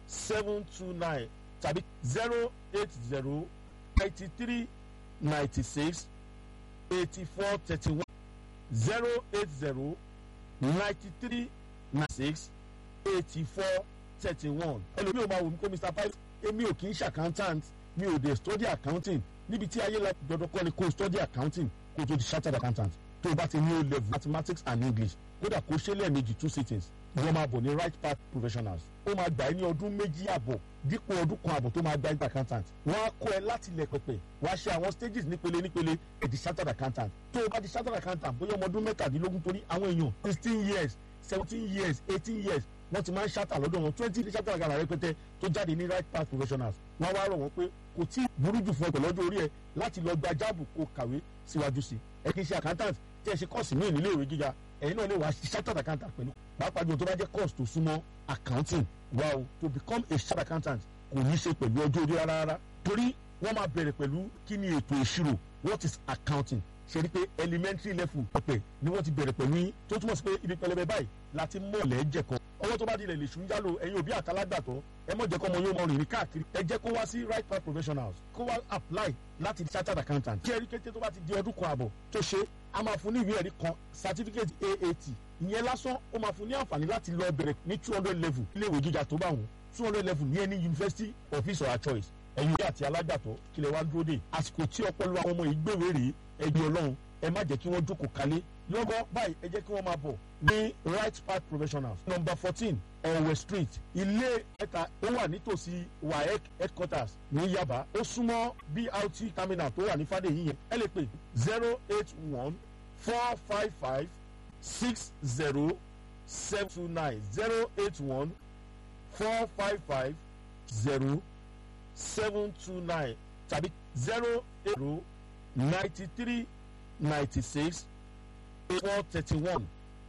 seven two nine tàbí zero eight zero ninety three ninety six eighty four thirty one zero eight zero ninety three ninety six eighty four thirty one ẹlòmíì ò máa wò mí pé mr pipe èmi ò kì í ṣe accountant mi ò dé study accounting níbi tí ayé la dandan kọ́ ni kó study accounting kó tó di chartered accountant tó o bá ti ní o level mathematics and english kódà kó ṣe lẹ́ẹ̀mejì two sittings wọ́n máa bọ̀ ní right path professionals ó máa gbà ẹ́ ní ọdún méjì àbọ̀ dípò ọdún kan àbọ̀ tó máa gba ẹgbẹ́ accountant wọ́n á kọ́ ẹ láti ilẹ̀ pẹ̀pẹ̀ wọ́n á ṣe àwọn stages nípele nípele ẹ̀ di chartered accountant tó o bá di chartered accountant bóyá ọmọ ọdún mẹ́tàdínlógún torí àwọn èèyàn sixteen years seventeen years eighteen years wọ́n ti máa ń ṣàtà lọ́dọ̀ wọn twenty ní ṣàtà àgàrà rẹpẹtẹ tó jáde ní right path professionals wọ́n wá rọ̀ wọ́n pé kò tí burú jù fún ẹ pẹ̀lú ọjọ́ orí ẹ láti lọ gba jáàbù kó kàwé síwájú sí ẹ kì í ṣe accountant tí ẹ ṣe kọ́ọ̀sì míì nílé ìwé gíga ẹ̀yin náà lè wá chartered accountant pẹ̀lú pàápàá jù tó bá jẹ́ course tó súnmọ́ accounting wá o to become a chartered accountant kò ní ṣe pẹ̀lú ọjọ́ orí rárá rárá torí wọ́n máa bẹ̀rẹ̀ pẹ̀lú kí ni ètò ìṣirò what is accounting ṣe ni pé elementary level pẹpẹ ni wọ́n ti bẹ̀rẹ̀ pẹ̀lú yín tó túmọ̀ sí pé ibi pẹlẹbẹ báyìí láti mọ̀lẹ́ jẹ̀kọ́ ọwọ́ tó bá dilẹ̀ lè ṣùn yálò ẹ̀yin òbí àtàlágbàtọ́ ẹ mọ̀ jẹ́ kọ́ ọmọ yóò mọ rìn káàkiri ẹ jẹ́ kó wá sí right path professionals kó wá apply láti di chartered accountant kí ẹ̀rí kété tó bá ti di ọdún kan àbọ̀ tó ṣe a máa fún ní ìwé ẹ̀rí kan certificate aat ìyẹn lásán ó máa fún ní àǹfààní láti lọ bẹ̀rẹ̀ ní two hundred level iléèwé gíga tó bá wọn two hundred level ní ẹni university of his or her choice ẹ̀yin òbí àti alágbàtọ́ kílẹ̀ wá dúró dé àsìkò tí ọpọlọ àwọn ọmọ ìgbéwé rèé ẹgbẹ́ ọlọ́run ẹ má jẹ́ kí wọ́n jókòó kalẹ̀ lọ́gọ́ báyìí ẹ jẹ́ kí wọ́n máa bọ̀ ní right path professionals number fourteen ọ̀wẹ̀ street ilé ẹ̀ta ó wà nítòsí waec headquarters ní yaba ó súnmọ́ brt terminal tó wà ní fàdéyìn yẹn ẹ lè pè zero eight one four five five six zero seven two nine zero eight one four five five zero seven two nine tàbí zero eight zero ninety three ninety six four thirty one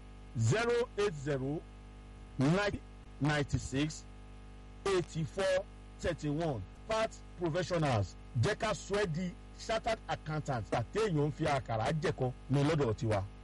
zero eight zero nine ninety six eighty four thirty one part professionals jẹ́ ká sọ ẹ́ di chartered accountant àtẹ̀yìn ń fi àkàrà jẹ̀kọ́ ní lọ́dọ̀ tiwa.